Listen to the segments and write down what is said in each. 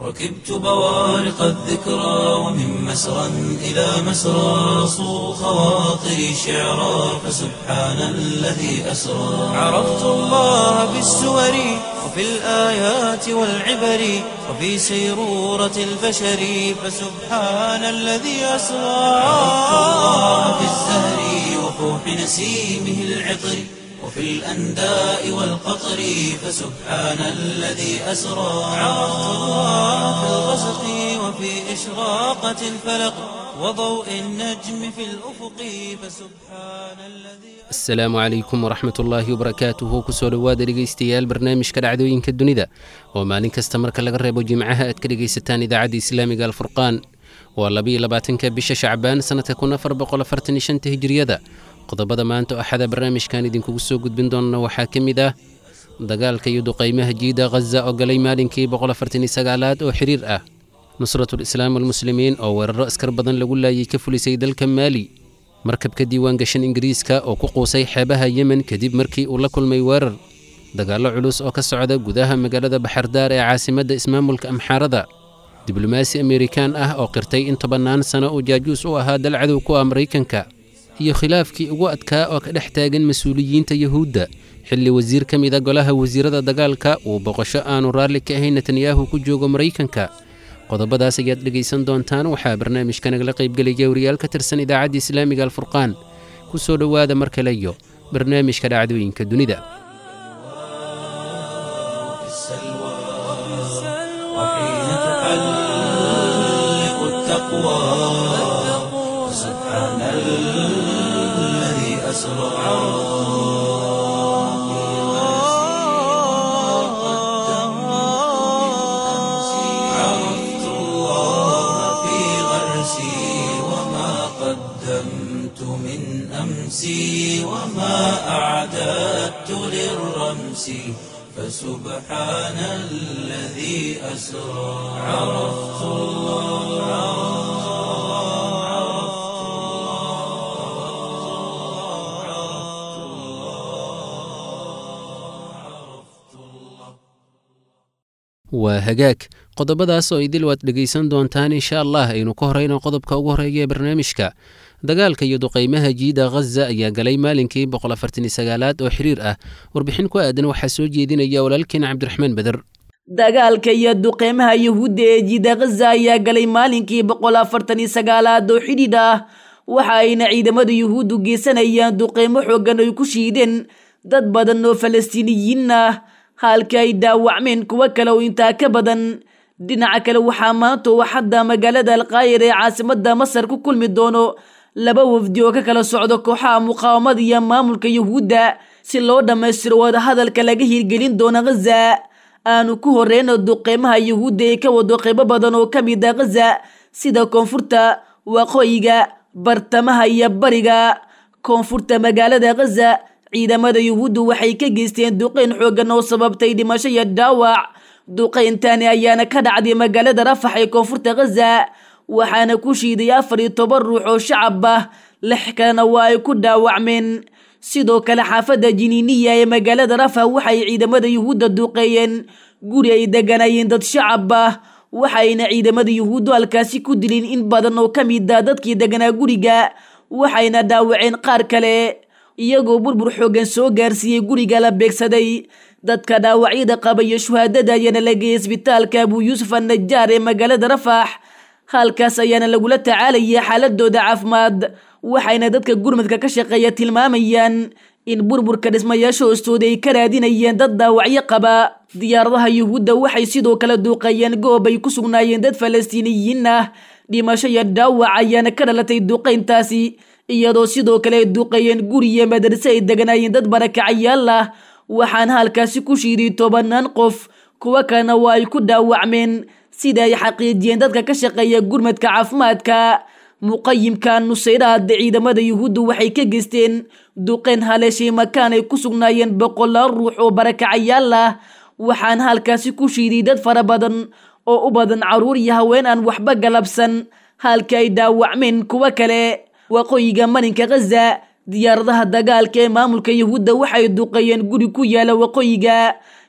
ركبت بوارق الذكرى ومن مسرى إلى مسرى صو خواطري شعرا فسبحان الذي أسرى عرفت الله بالسور وفي الآيات والعبر وفي سيرورة البشر فسبحان الذي أسرى عرفت الله بالزهر وفوح نسيمه العطر وفي الأنداء والقطر فسبحان الذي أسرى عرفت الله في الغسق وفي إشراقة الفلق وضوء النجم في الأفق فسبحان الذي asalaamu calaykum waraxmat ullaahi wabarakaatuhu kusoo dhowaada dhegaystayaal barnaamijka dhacdooyinka dunida oo maalin kasta marka laga reebo jimcaha aad ka dhegaysataan idaacadda islaamiga alfurqaan waa labiyo labaatanka bisha shacbaan sannadka kun afar boqol afartan iyo shanta hijiriyada qodobada maanta oo axada barnaamijkan idinkugu soo gudbin doona waxaa ka mid ah dagaalka iyo duqaymaha jiida khaza oo galay maalinkii boqol afartan iyo sagaalaad oo xiriir ah nusratul islaam walmuslimiin oo weeraro askar badan lagu laayay ka fulisay dalka maali markabka diiwaan gashan ingiriiska oo ku quusay xeebaha yemen kadib markii uu la kulmay weerar dagaallo culus oo ka socda gudaha magaalada baxardaar ee caasimadda ismaamulka amxaarada diblomaasi amerikaan ah oo qirtay in tobannaan sano uu jaajuus u ahaa dal cadow ku ah maraykanka iyo khilaafkii ugu adkaa oo ka dhex taagan mas-uuliyiinta yuhuudda xilli wasiir ka mida golaha wasiirada dagaalka uu boqosho aanu raalli ka ahayn netanyahu ku joogo maraykanka qodobadaas ayaad dhegaysan doontaan waxaa barnaamijka nagala qaybgelaya wariyaal ka tirsan idaacadda islaamiga alfurqaan ku soo dhowaada mar kale iyo barnaamijka dhacdooyinka dunida في السلوى وحين تحلق التقوى فسبحان الذي أسرى عرفت الله في غرسي وما قدمت من أمسي وما أعددت للرمس فسبحان الذي أسرى عرفت waa hagaag qodobadaas oo idil waad dhegaysan doontaan insha allah aynu ka horeyno qodobka ugu horeeya ee barnaamijka dagaalka iyo duqaymaha jiida khaza ayaa galay maalinkii boqol afartan iyo sagaalaad oo xiriir ah warbixin ku aadan waxaa soo jeedinaya walaalkeen cabdiraxmaan beder dagaalka iyo duqeymaha yuhuudda ee jiida khaza ayaa galay maalinkii boqol afartan iyo sagaalaad oo xidhiidh ah waxa ayna ciidamada yuhuuddu geysanayaan duqeymo xooggan ay ku shiideen dad badan oo falastiiniyiin ah halka ay dhaawacmeen kuwo kale oo intaa ka badan dhinaca kale waxaa maanta oo xadda magaalada alkaayir ee caasimadda masar ku kulmi doono laba wafdi oo ka kala socdo kooxaha muqaawamada iyo maamulka yuhuudda si loo dhammaystiro wadahadalka laga hirgelin doono khaza aanu ku horeyno duqeymaha yuhuudda ee ka wado qeybo badan oo ka mid ah khaza sida koonfurta waqooyiga bartamaha iyo bariga koonfurta magaalada khaza ciidamada yuhuuddu waxay ka geysteen duqeyn xooggan oo sababtay dhimasho iyo dhaawac duqeyntani ayaana ka dhacday magaalada rafax ee koonfurta khaza waxaana ku shiiday afar iyo toban ruux oo shacab ah lix kalena waa ay ku dhaawacmeen sidoo kale xaafadda jiniiniya ee magaalada rafax waxay ciidamada yuhuudda duqeeyeen guri ay deganayeen dad shacab ah waxayna ciidamada yuhuuddu halkaasi ku dileen in badan oo ka mid ah dadkii deganaa guriga waxayna dhaawaceen qaar kale iyagoo burbur xooggan soo gaarsiiyey guriga la beegsaday dadka dhaawacyada qaba iyo shuhaadada ayaana la geeyay isbitaalka abuu yuusuf annajaar ee magaalada rafax halkaas ayaana lagula tacaalayay xaaladooda caafimaad waxayna dadka gurmadka ka shaqeeya tilmaamayaan in burburka dhismayaasha hoostooda ay ka raadinayeen dad dhaawacyo qaba diyaaradaha yuhuudda waxay sidoo kale duuqeeyeen goob ay ku sugnaayeen dad falastiiniyiin ah dhimasho iyo dhaawac ayaana ka dhalatay duqeyntaasi iyadoo sidoo kale ay duqeeyeen guriya madarse ay deganaayeen dad barakacayaal ah waxaana halkaasi ku shiiday tobannaan qof kuwo kalena waa ay ku dhaawacmeen sida ay xaqiijiyeen dadka ka shaqeeya gurmadka caafimaadka muqayimka nusayraada ciidamada yuhuuddu waxay ka geysteen duqeyn haleeshay makaan ay ku sugnaayeen boqolaal ruux oo barakacayaal ah waxaana halkaasi ku shiiday dad fara badan oo u badan caruur iyo haween aan waxba galabsan halka ay dhaawacmeen kuwo kale waqooyiga marinka khaza diyaaradaha dagaalka ee maamulka yuhuudda waxay duqeeyeen guri ku yaala waqooyiga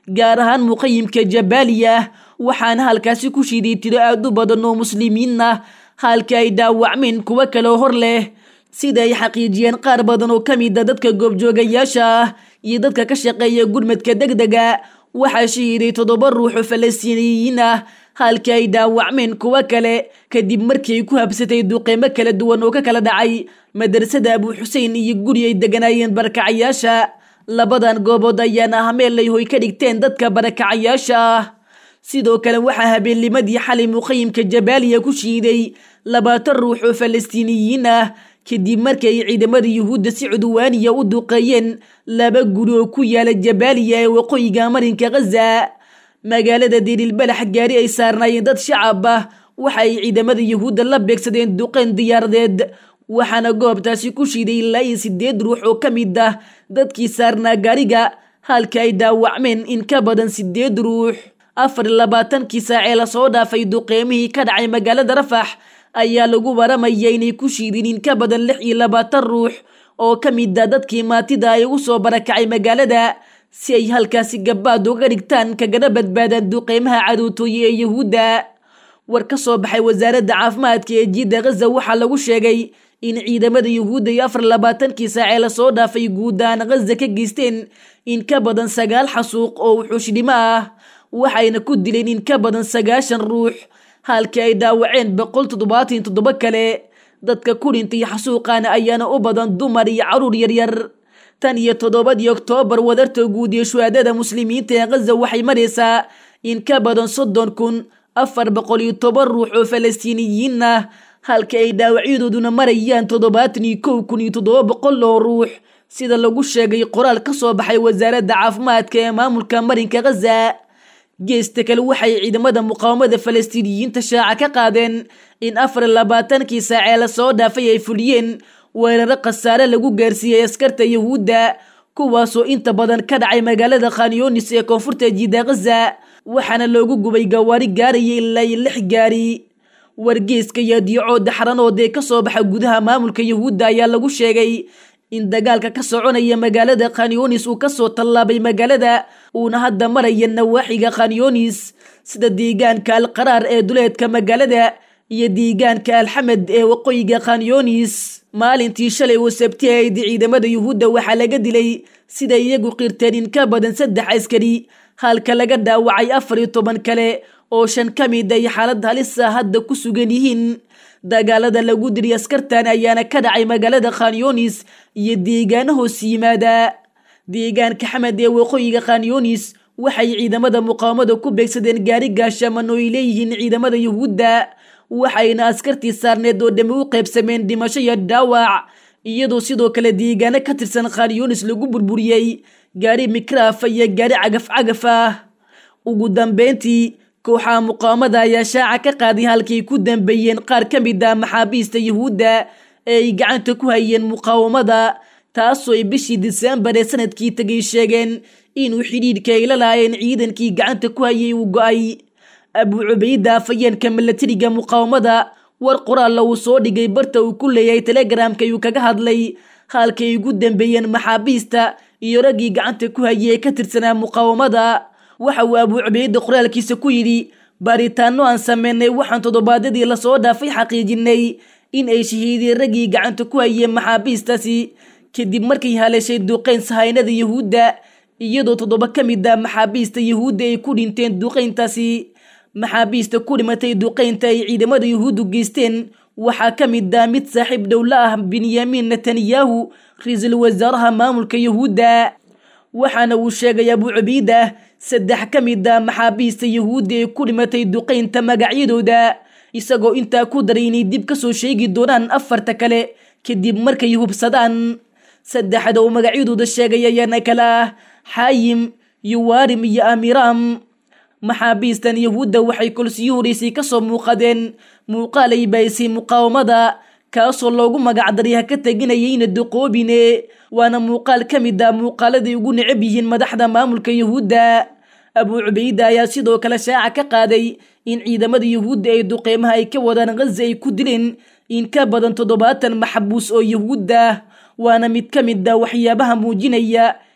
gaar ahaan muqayimka jabaaliya waxaana halkaasi ku shiiday tiro aad u badan oo muslimiin ah halka ay dhaawacmeen kuwo kaleo hor leh sida ay xaqiijiyeen qaar badan oo ka mid a dadka goobjoogayaasha ah iyo dadka ka shaqeeya gurmadka deg dega waxaa shahiiday toddoba ruux oo falastiiniyiin ah halka ay dhaawacmeen kuwo kale kadib markii ay ku habsatay duqeymo kala duwan oo ka kala dhacay madrasada abu xuseen iyo guri ay deganaayeen barakacayaasha labadan goobood ayaana ah meel ay hoy ka dhigteen dadka barakacayaasha ah sidoo kale waxaa habeennimadii xalay muqayimka jabaaliya ku shiiday labaatan ruux oo falastiiniyiin ah kadib markii ay ciidamada yuhuudda si cudwaaniya u duqeeyeen laba guri oo ku yaala jabaaliya ee waqooyiga marinka khaza magaalada dirilbalax gaari ay saarnaayeen dad shacab ah waxa ay ciidamada yuhuudda la beegsadeen duqeyn diyaaradeed waxaana goobtaasi ku shiiday ilaa iyo sideed ruux oo ka mid ah dadkii saarnaa gaariga halka ay dhaawacmeen in ka badan sideed ruux afar iyo labaatankii saacee lasoo dhaafay duqeymihii ka dhacay magaalada rafax ayaa lagu waramaya inay ku shiideen in ka badan lix iyo labaatan ruux oo ka mid a dadkii maatida ay ugu soo barakacay magaalada si ay halkaasi gabaad uga dhigtaan kagana badbaadaan duqeymaha cadowtooye ee yuhuudda war ka soo baxay wasaaradda caafimaadka ee jiidda khaza waxaa lagu sheegay in ciidamada yuhuudda iyo afar labaatankii saacee lasoo dhaafay guud ahaan khaza ka geysteen in ka badan sagaal xasuuq oo wuxuushdhimo ah waxayna ku dileen in ka badan sagaashan ruux halkii ay dhaawaceen boqol toddobaatan toddoba kale dadka ku dhintay xasuuqaana ayaana u badan dumar iyo caruur yaryar tan iyo toddobadii oktoobar wadarta guud iyo shuhaadada muslimiinta ee khaza waxay maraysaa in ka badan soddon kun afar boqol iyo toban ruux oo falastiiniyiin ah halka ay dhaawacyadooduna marayaan toddobaatan iyo kow kun iyo toddoba boqol oo ruux sida lagu sheegay qoraal ka soo baxay wasaaradda caafimaadka ee maamulka marinka khaza geesta kale waxay ciidamada muqaawamada falastiiniyiinta shaaca ka qaadeen in afar labaatankii saacee lasoo dhaafay ay fuliyeen weeraro khasaare lagu gaarsiiyey askarta yuhuudda kuwaasoo inta badan ka dhacay magaalada khanyoonis ee koonfurta jiida khaza waxaana loogu gubay gawaari gaaraya ilaa iyo lix gaari wargeeska iyo diicooda xaranood ee kasoo baxa gudaha maamulka yuhuudda ayaa lagu sheegay in dagaalka ka soconaya magaalada khanyoonis uu kasoo tallaabay magaalada uuna hadda maraya nawaaxiga khanyoonis sida deegaanka alqaraar ee duleedka magaalada iyo deegaanka alxamed ee waqooyiga khanyoonis maalintii shalay oo sabti ahayd ciidamada yuhuudda waxaa laga dilay sida iyagu qirteen in ka badan saddex askari halka laga dhaawacay afar iyo toban kale oo shan ka mid ay xaalad halisa hadda ku sugan yihiin dagaalada lagu diriy askartan ayaana ka dhacay magaalada khanyoonis iyo deegaano hoos yimaada deegaanka xamed ee waqooyiga khanyoonis waxay ciidamada muqaawamada ku beegsadeen gaari gaashaman oo ay leeyihiin ciidamada yuhuudda waxayna askartii saarneed oo dhammi u qaybsameen dhimasho iyo dhaawac iyadoo sidoo kale deegaano ka tirsan khanyoonis lagu burburiyey gaari mikraaf iyo gaari cagaf cagaf ah ugu dambeyntii kooxaha muqaawamada ayaa shaaca ka qaaday halkay ku dambeeyeen qaar ka mid ah maxaabiista yuhuudda ee ay gacanta ku hayeen muqaawamada taasoo ay bishii disembar ee sanadkii tegay sheegeen inuu xidhiidhka ay la laayeen ciidankii gacanta ku hayay uu go-ay abu cubayda afayeenka milatariga muqaawamada war qoraalla uu soo dhigay barta uu ku leeyahay telegramka ayuu kaga hadlay halkay ugu dambeeyeen maxaabiista iyo raggii gacanta ku hayay ee ka tirsanaa muqaawamada waxa uu abu cubayda qoraalkiisa ku yidhi baaritaano aan sameynay waxaan toddobaadyadii lasoo dhaafay xaqiijinay in ay shahiideen raggii gacanta ku hayeen maxaabiistaasi kadib markay haleeshay duqeyn sahaynada yuhuudda iyadoo toddoba ka mid ah maxaabiista yuhuudda ay ku dhinteen duqeyntaasi maxaabiista ku dhimatay duqeynta ay ciidamada yuhuuddu geysteen waxaa ka mid ah mid saaxiib dhowla ah benyamin netanyahu ra-iisul wasaaraha maamulka yuhuudda waxaana uu sheegay abu cubayda saddex ka mid ah maxaabiista yuhuudda ee ku dhimatay duqeynta magacyadooda isagoo intaa ku daray inay dib ka soo sheegi doonaan afarta kale kadib markay hubsadaan saddexda uu magacyadooda sheegay ayaana kale ah xaayim yuwarim iyo amiram maxaabiistan yuhuudda waxay kolsiyo horeysay kasoo muuqadeen muuqaal ay baahisay muqaawamada kaasoo loogu magacdaray ha ka teginayayna duqoobine waana muuqaal ka mid ah muuqaaladay ugu necab yihiin madaxda maamulka yuhuudda abu cubayda ayaa sidoo kale shaaca ka qaaday in ciidamada yuhuudda ay duqeymaha ay ka wadaan khaza ay ku dileen in ka badan toddobaatan maxbuus oo yuhuudda waana mid ka mid ah waxyaabaha muujinaya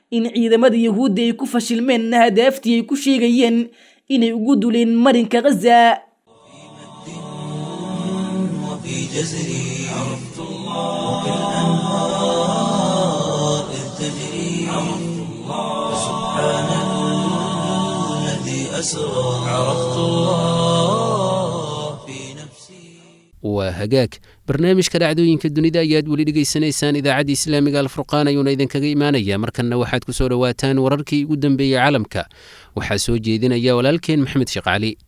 in ciidamada yuhuudda ay ku fashilmeen hadaaftii ay ku sheegayeen inay ugu duleen marinka ghaza وفي جزري عرفت الله وكالأنهار إذ تجري عرفت الله سبحان الذي أسرى عرفت الله في نفسي waa hagaag barnaamijka dhacdooyinka dunida ayaad weli dhegaysanaysaan idaacadda islaamiga alfurqaan ayuuna idinkaga imaanaya markanna waxaad ku soo dhowaataan wararkii ugu dambeeyey caalamka waxaa soo jeedinaya walaalkeen maxmed sheekh cali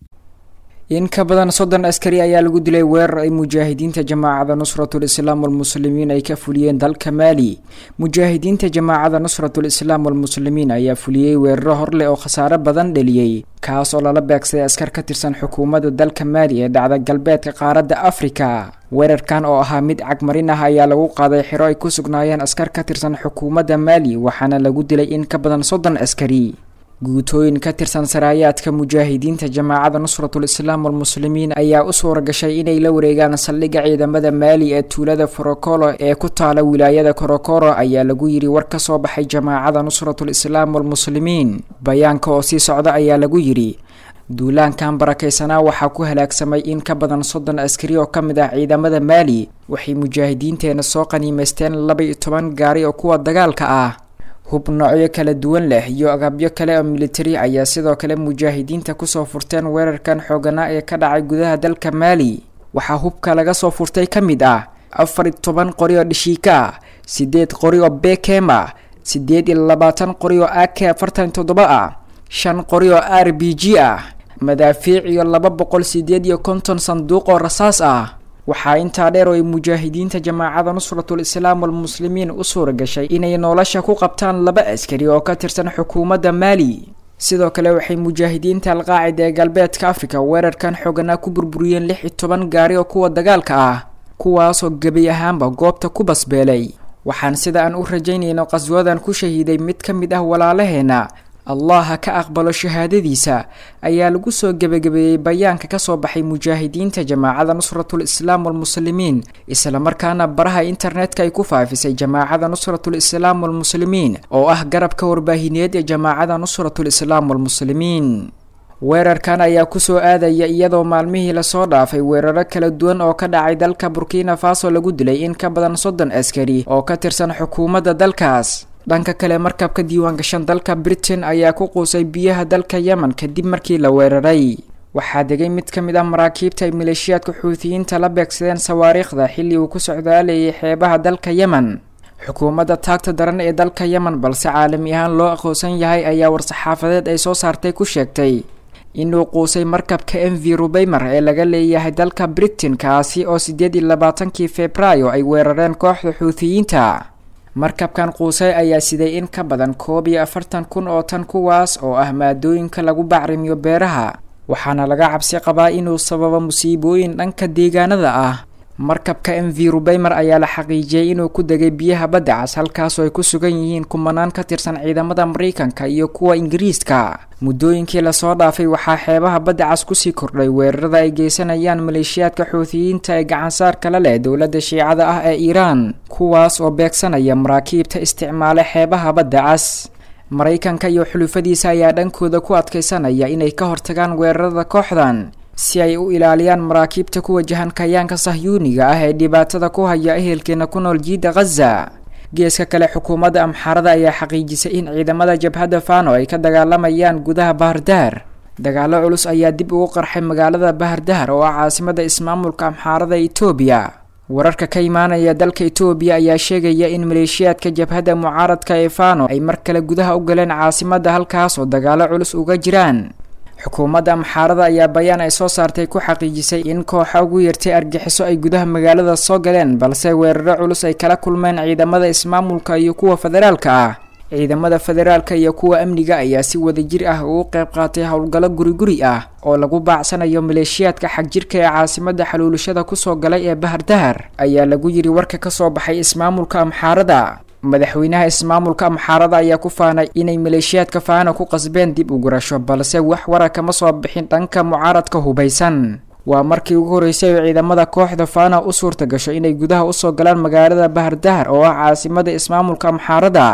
in ka badan soddon askari ayaa lagu dilay weerar ay mujaahidiinta jamaacada nusratul islaam walmuslimiin ay ka fuliyeen dalka maali mujaahidiinta jamaacada nusratul islaam walmuslimiin ayaa fuliyey weeraro horleh oo khasaare badan dheliyey kaas oo lala beegsaday askar ka tirsan xukuumadda dalka maali ee dhacda galbeedka qaaradda afrika weerarkan oo ahaa mid cagmarin ah ayaa lagu qaaday xero ay ku sugnaayeen askar ka tirsan xukuumadda maali waxaana lagu dilay in ka badan soddon askari guutooyin ka tirsan saraayaadka mujaahidiinta jamaacada nusratul islaam walmuslimiin ayaa u suura gashay inay la wareegaan saldhigga ciidamada maali ee tuulada forokolo ee ku taala wilaayada korokoro ayaa lagu yidhi war ka soo baxay jamaacada nusratul islaam walmuslimiin bayaanka oo sii socda ayaa lagu yidhi duulaankan barakaysanaa waxaa ku halaagsamay in ka badan soddon askari oo ka mid ah ciidamada maali waxay mujaahidiinteena soo qaniimaysteen laba iyo toban gaari oo kuwa dagaalka ah hub noocyo kala duwan leh iyo agabyo kale oo militari ayaa sidoo kale mujaahidiinta kusoo furteen weerarkan xooganaa ee ka dhacay gudaha dalka maali waxaa hubka laga soo furtay ka mid ah afar iyo toban qori oo dhishiika ah sideed qori oo bekem ah sideed iyo labaatan qori oo ak afartan iyo toddoba ah shan qori oo r b g ah madaafiic iyo laba boqol sideed iyo konton sanduuq oo rasaas ah waxaa intaa dheer oo ay mujaahidiinta jamaacada nusratul islaam walmuslimiin u suura gashay inay nolosha ku qabtaan laba askari oo ka tirsan xukuumadda maali sidoo kale waxay mujaahidiinta alqaacida ee galbeedka afrika weerarkan xooganaa ku burburiyeen lix iyo toban gaari oo kuwa dagaalka ah kuwaasoo gebi ahaanba goobta ku basbeelay waxaan sida aan u rajaynayno qaswadan ku shahiiday mid ka mid ah walaalaheena allah ha ka aqbalo shahaadadiisa ayaa lagu soo gebagabeeyey bayaanka kasoo baxay mujaahidiinta jamaacada nusratul islaam walmuslimiin islamarkaana baraha internetka ay ku faafisay jamaacada nusratul islaam walmuslimiin oo ah garabka warbaahineed ee jamaacada nusratul islaam walmuslimiin weerarkan ayaa kusoo aadaya iyadoo maalmihii lasoo dhaafay weeraro kala duwan oo ka dhacay dalka burkina faso lagu dilay in ka badan soddon askari oo ka tirsan xukuumadda dalkaas dhanka kale markabka diiwaangashan dalka britain ayaa ku quusay biyaha dalka yemen kadib markii la weeraray waxaa degay mid ka mid ah maraakiibta ay maleeshiyaadka xuutiyiinta la beegsadeen sawaariikhda xilli uu ku socdaalayay xeebaha dalka yemen xukuumadda taagta daran ee dalka yemen balse caalami ahaan loo aqoonsan yahay ayaa war-saxaafadeed ay soo saartay ku sheegtay inuu quusay markabka m v rubeymer ee laga leeyahay dalka britain kaasi oo siddeed iyo labaatankii februaayo ay weerareen kooxda xuutiyiinta markabkan quusay ayaa siday in ka badan koob iyo afartan kun oo tan kuwaas oo ah maadooyinka lagu bacrimiyo beeraha waxaana laga cabsi qabaa inuu sababo musiibooyin dhanka deegaanada ah markabka m v rubeymer ayaa la xaqiijiyey inuu ku degay biyaha badda cas halkaasoo ay ku sugan yihiin kumanaan ka tirsan ciidamada mareykanka iyo kuwa ingiriiska muddooyinkii lasoo dhaafay waxaa xeebaha badda cas kusii kordhay weerarada ay geysanayaan maleeshiyaadka xuutiyiinta ee gacansaarka la leh dowladda shiicada ah ee iiraan kuwaas oo beegsanaya maraakiibta isticmaala xeebaha badda cas maraykanka iyo xulufadiisa ayaa dhankooda ku adkaysanaya inay ka hortagaan weerarada kooxdan si ay u ilaaliyaan maraakiibta ku wajahan kayaanka sahyuuniga ah ee dhibaatada ku haya ehelkeena ku nool jiida khaza geeska kale xukuumadda amxaarada ayaa xaqiijisay in ciidamada jabhadda fano ay ka dagaalamayaan gudaha bahardaar dagaalo culus ayaa dib ugu qarxay magaalada bahardaar oo ah caasimada ismaamulka amxaarada etoobiya wararka ka imaanaya dalka etoobiya ayaa sheegaya in maleeshiyaadka jabhadda mucaaradka ee fano ay mar kale gudaha u galeen caasimada halkaas oo dagaalo culus uga jiraan xukuumadda amxaarada ayaa bayaan ay soo saartay ku xaqiijisay in kooxa ugu yartay argixiso ay gudaha magaalada soo galeen balse weeraro culus ay kala kulmeen ciidamada ismaamulka iyo kuwa federaalka ah ciidamada federaalka iyo kuwa amniga ayaa si wadajir ah ugu qayb qaatay howlgallo guri-guri ah oo lagu baacsanayo maleeshiyaadka xagjirka ee caasimada xaluulashada kusoo galay ee bahardahar ayaa lagu yiri warka kasoo baxay ismaamulka amxaarada madaxweynaha ismaamulka amxaarada ayaa ku faanay inay maleeshiyaadka faano ku qasbeen dib u gurasho balse wax wara kama soo bixin dhanka mucaaradka hubaysan waa markii ugu horreysay oo ciidamada kooxda faana u suurta gasho inay gudaha usoo galaan magaalada bahardahar oo ah caasimada ismaamulka amxaarada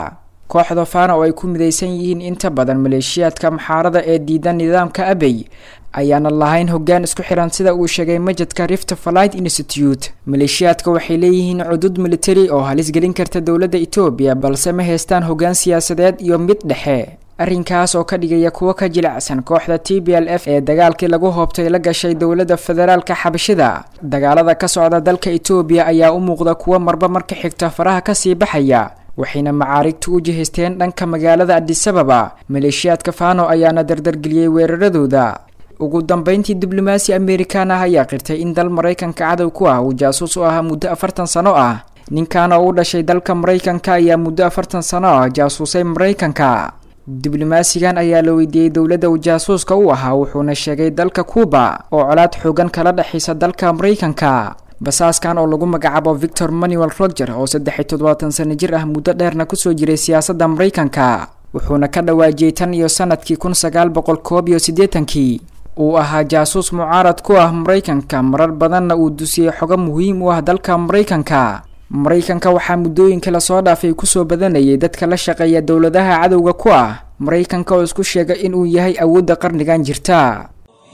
kooxda faana oo ay ku midaysan yihiin inta badan maleeshiyaadka maxaarada ee diidan nidaamka abey ayaana lahayn hoggaan isku xiran sida uu sheegay majadka rift flight institute maleeshiyaadka waxay leeyihiin cudud militari oo halis gelin karta dowladda etoobiya balse ma haystaan hoggaan siyaasadeed iyo mid dhexe arrinkaas oo ka dhigaya kuwo ka jilicsan kooxda t b l f ee dagaalkii lagu hoobtay la gashay dowladda federaalka xabashida dagaalada ka socda dalka etoobiya ayaa u muuqda kuwo marba marka xigta faraha kasii baxaya waxayna macaarigtu u jihaysteen dhanka magaalada adisababa maleeshiyaadka fano ayaana dardargeliyey weeraradooda ugu dambeyntii diblomaasi amerikan ah ayaa qirtay in dal maraykanka cadow ku ah uu jaasuus u ahaa muddo afartan sano ah ninkan oo u dhashay dalka maraykanka ayaa muddo afartan sano ah jaasuusay maraykanka diblomaasigan ayaa la weydiiyey dowladda uu jaasuuska u ahaa wuxuuna sheegay dalka cuuba oo colaad xoogan kala dhexaysa dalka maraykanka basaaskan oo lagu magacaabo victor manuel roger oo saddex iyo toddobaatan sano jir ah muddo dheerna kusoo jiray siyaasadda maraykanka wuxuuna ka dhawaajiyey tan iyo sanadkii kun sagaal boqol koob iyo siddeetankii uu ahaa jaasuus mucaarad ku ah maraykanka marar badanna uu dusiyey xogo muhiim u ah dalka maraykanka maraykanka waxaa muddooyinka lasoo dhaafay kusoo badanayay dadka la shaqeeya dowladaha cadowga ku ah maraykanka oo isku sheega inuu yahay awoodda qarnigan jirta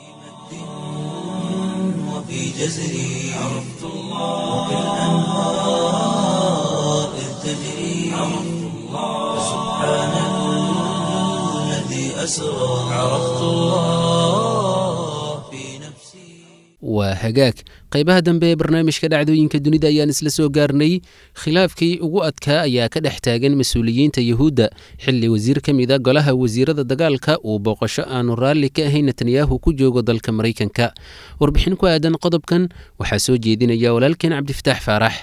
وفي جزري عرفت الله وكالأنهار إذ تجري عرفت الله سبحان الذي أسرى عرفت الله في نفسي waa hagaag qaybaha dambe ee barnaamijka dhacdooyinka dunida ayaan isla soo gaarnay khilaafkii ugu adkaa ayaa ka dhex taagan mas-uuliyiinta yuhuudda xilli wasiir ka mid a golaha wasiirada dagaalka uu booqasho aanu raalli ka ahayn netanyahu ku joogo dalka maraykanka warbixin ku aadan qodobkan waxaa soo jeedinaya walaalkeen cabdifataax faarax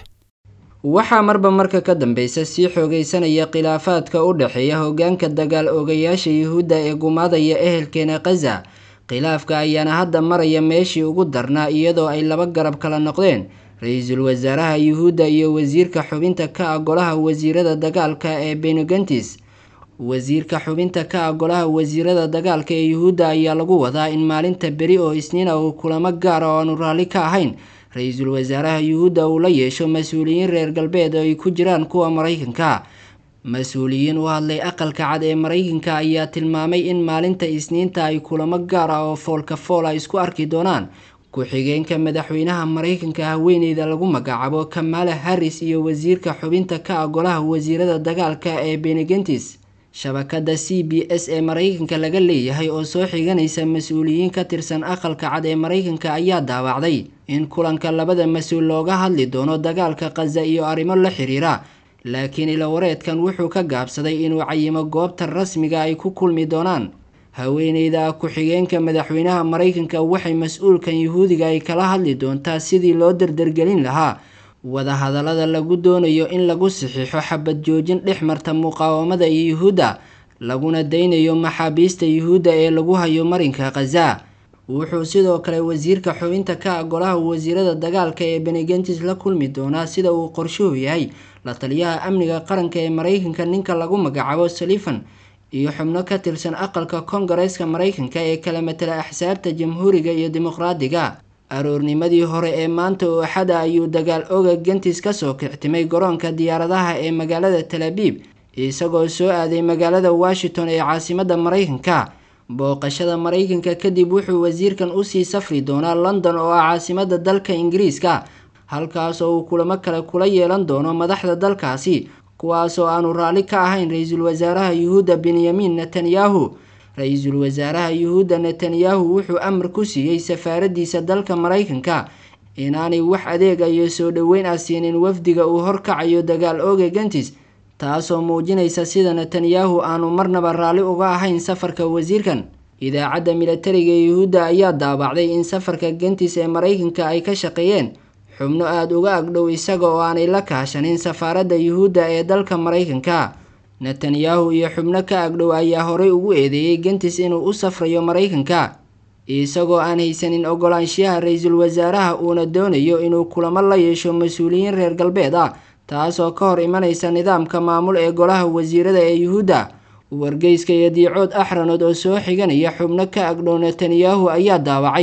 waxaa marba marka ka dambeysa sii xoogaysanaya khilaafaadka u dhexeeya hoggaanka dagaal ogayaasha yuhuudda ee gumaadaya ehelkeena khaza khilaafka ayaana hadda maraya meeshii ugu darnaa iyadoo ay laba garab kala noqdeen ra-iisul wasaaraha yuhuudda iyo wasiirka xubinta ka ah golaha wasiirada dagaalka ee benugantis wasiirka xubinta ka ah golaha wasiirada dagaalka ee yuhuudda ayaa lagu wadaa in maalinta beri oo isniina uu kulamo gaara oo aanu raalli ka ahayn ra-iisul wasaaraha yuhuudda uu la yeesho mas-uuliyiin reer galbeed oo ay ku jiraan kuwa maraykanka mas-uuliyiin u hadlay aqalka cad ee maraykanka ayaa tilmaamay in maalinta isniinta ay kulamo gaar ah oo foolka fool a isku arki doonaan ku-xigeenka madaxweynaha maraykanka haweeneyda lagu magacaabo kamala harris iyo wasiirka xubinta ka ah golaha wasiirada dagaalka ee benegentis shabakada c b s ee maraykanka laga leeyahay oo soo xiganaysa mas-uuliyiin ka tirsan aqalka cad ee maraykanka ayaa daawacday in kulanka labada mas-uul looga hadli doono dagaalka khaza iyo arrimo la xiriira laakiin ilawareedkan wuxuu ka gaabsaday inuu cayimo goobta rasmiga ay ku kulmi doonaan haweeneyda ku-xigeenka madaxweynaha maraykanka waxay mas-uulkan yuhuudiga ay kala hadli doontaa sidii loo dardargelin lahaa wadahadallada lagu doonayo in lagu saxiixo xabad joojin dhex marta muqaawamada iyo yuhuudda laguna daynayo maxaabiista yuhuudda ee lagu hayo marinka khaza wuxuu sidoo kale wasiirka xubinta ka ah golaha wasiirada dagaalka ee benegentis la kulmi doonaa sida uu qorshuhu yahay la taliyaha amniga qaranka ee maraykanka ninka lagu magacaabo salifan iyo xubno ka tirsan aqalka kongareeska maraykanka ee kala matala axsaabta jamhuuriga iyo dimuqraadiga aroornimadii hore ee maanta oo axada ayuu dagaal oga gentis kasoo kictimay garoonka diyaaradaha ee magaalada talabiib isagoo soo aaday magaalada washington ee caasimada maraykanka booqashada maraykanka kadib wuxuu wasiirkan usii safri doonaa london oo ah caasimada dalka ingiriiska halkaas oo uu kulamo kale kula yeelan doono madaxda dalkaasi kuwaasoo aanu raalli ka ahayn ra-iisul wasaaraha yuhuudda benyamin netanyahu ra-iisul wasaaraha yuhuudda netanyahu wuxuu amar ku siiyey safaaradiisa dalka maraykanka inaanay wax adeega iyo soo dhoweyn ah siinin wafdiga uu horkacayo dagaal ooga gentis taasoo muujinaysa sida netanyahu aanu marnaba raalli uga ahayn safarka wasiirkan idaacadda milatariga yuhuudda ayaa daabacday in safarka gentis ee maraykanka ay ka shaqeeyeen xubno aada uga agdhow isaga oo aanay la kaashanin safaaradda yuhuudda ee dalka maraykanka netanyahu iyo xubno ka agdhow ayaa horey ugu eedeeyey gentis inuu u safrayo maraykanka isagoo aan haysanin ogolaanshiyaha ra-iisul wasaaraha uuna doonayo inuu kulamo la yeesho mas-uuliyiin reer galbeed ah taasoo ka hor imanaysa nidaamka maamul ee golaha wasiirada ee yuhuudda wargeyska iyo diicood axranood oo soo xiganaya xubno ka agdhow netanyahu ayaa daawacay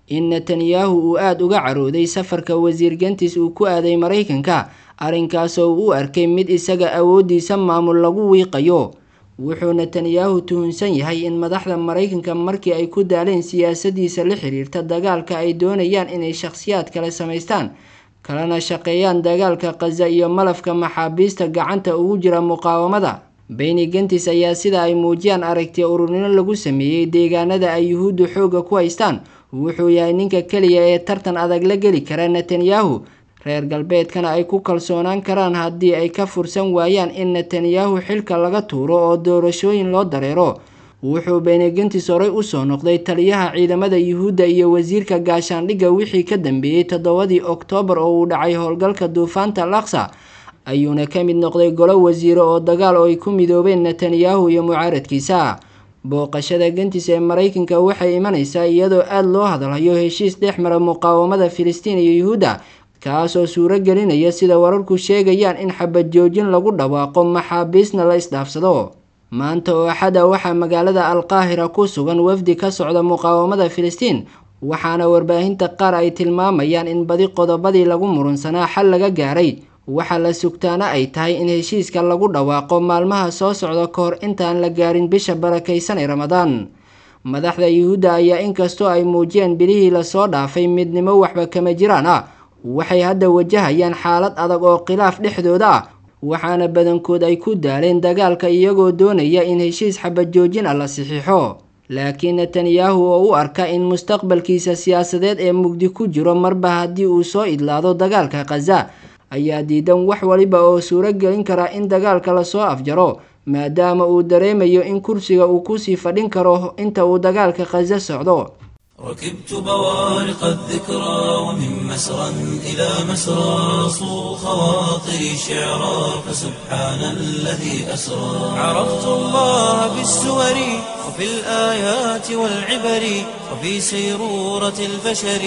in netanyahu uu aada uga carooday safarka wasiir gantis uu ku aaday maraykanka arrinkaasoo u arkay mid isaga awooddiisa maamul lagu wiiqayo wuxuu netanyahu tuhunsan yahay in madaxda maraykanka markii ay ku daaleen siyaasadiisa la xiriirta dagaalka ay doonayaan inay shakhsiyaad kale samaystaan kalena shaqeeyaan dagaalka khaza iyo malafka maxaabiista gacanta ugu jira muqaawamada beni gantis ayaa sida ay muujiyaan aragti ururnimo lagu sameeyey deegaanada ay yuhuuddu xoogga ku haystaan wuxuu yahay ninka keliya ee tartan adag la geli kara netanyahu reer galbeedkana ay ku kalsoonaan karaan haddii ay ka fursan waayaan in netanyahu xilka laga tuuro oo doorashooyin loo dareero wuxuu benegentis horey usoo noqday taliyaha ciidamada yuhuudda iyo wasiirka gaashaandhigga wixii ka dambeeyey toddobadii oktoobar oo uu dhacay howlgalka duufaanta laksa ayuuna ka mid noqday golo wasiiro oo dagaal oo ay ku midoobeen netanyahu iyo mucaaradkiisa booqashada gentis ee maraykanka waxay imanaysaa iyadoo aada loo hadalhayo heshiis dhex mara muqaawamada filistiin iyo yuhuudda kaasoo suuro gelinaya sida wararku sheegayaan in xabad joojin lagu dhawaaqo maxaabiisna la isdhaafsado maanta oo axada waxaa magaalada alqaahira ku sugan wafdi ka socda muqaawamada filistiin waxaana warbaahinta qaar ay tilmaamayaan in badi qodobadii lagu murunsanaa xal laga gaaray waxaa la sugtaana ay tahay in heshiiska lagu dhawaaqo maalmaha soo socda ka hor intaan la gaarin bisha barakaysan ee ramadaan madaxda yuhuudda ayaa inkastoo ay muujiyeen bilihii lasoo dhaafay midnimo waxba kama jiraan ah waxay hadda wajahayaan xaalad adag oo khilaaf dhexdooda ah waxaana badankood ay ku daaleen dagaalka iyagoo doonaya in heshiis xabad joojin ah la saxiixo laakiin netanyahu oo u arka in mustaqbalkiisa siyaasadeed ee mugdi ku jiro marba haddii uu soo idlaado dagaalka khaza ayaa diidan wax waliba oo suuro gelin kara in dagaalka lasoo afjaro maadaama uu dareemayo in kursiga uu kusii fadhin karo inta uu dagaalka khaza socdo ركبت بوارق الذكرى ومن مسرى إلى مسرى صو خواطري شعرا فسبحان الذي أسرى عرفت الله بالسور وفي الآيات والعبر وفي سيرورة البشر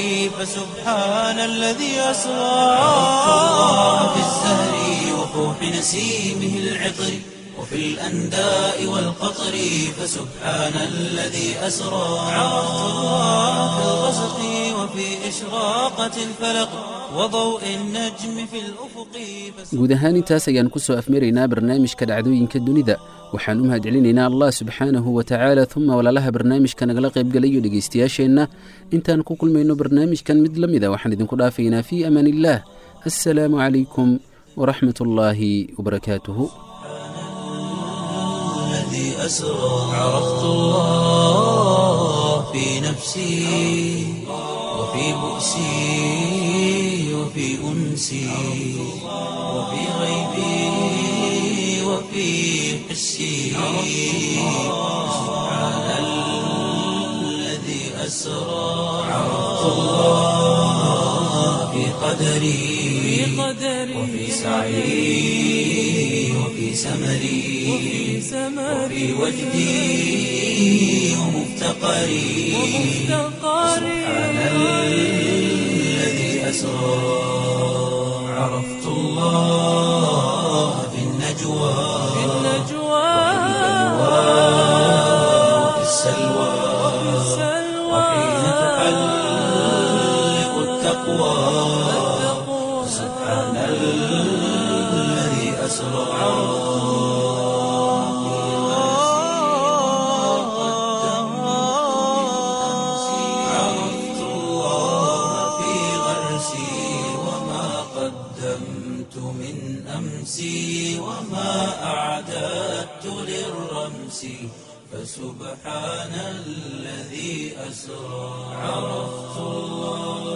فسبحان الذي أسرى عرفت الله بالزهر وفوح نسيمه العطر وفي الأنداء والقطر فسبحان الذي أسرى عرفت الله في الغسق وفي إشراقة الفلق وضوء النجم في الأفق guud ahaan intaas ayaan ku soo afmaraynaa barnaamijka dhacdooyinka dunida waxaan u mahadcelinaynaa allah subxaanahu wa tacaala uma walaalaha barnaamijka nagala qaybgalayo dhegaystayaasheenna intaan ku kulmayno barnaamijkan mid la mida waxaan idinku dhaafaynaa fii amaan illaah assalaamu calaykum waraxmat ullaahi wabarakaatuhu الذي أسرى عرفت الله في نفسي وفي بؤسي وفي أنسي وفي غيبي وفي حسي سبحان الذي أسرى عرفت الله في قدري وفي سعي وفي سمري وفي وجدي ومفتقري سبحان الذي أسرى عرفت الله في النجوى وفي السلوى وحين تحلق التقوى سبحان الذي أسرى عرفت الله في غرسي وما قدمت من أمسي وما أعددت للرمس فسبحان الذي أسرى عرفت الله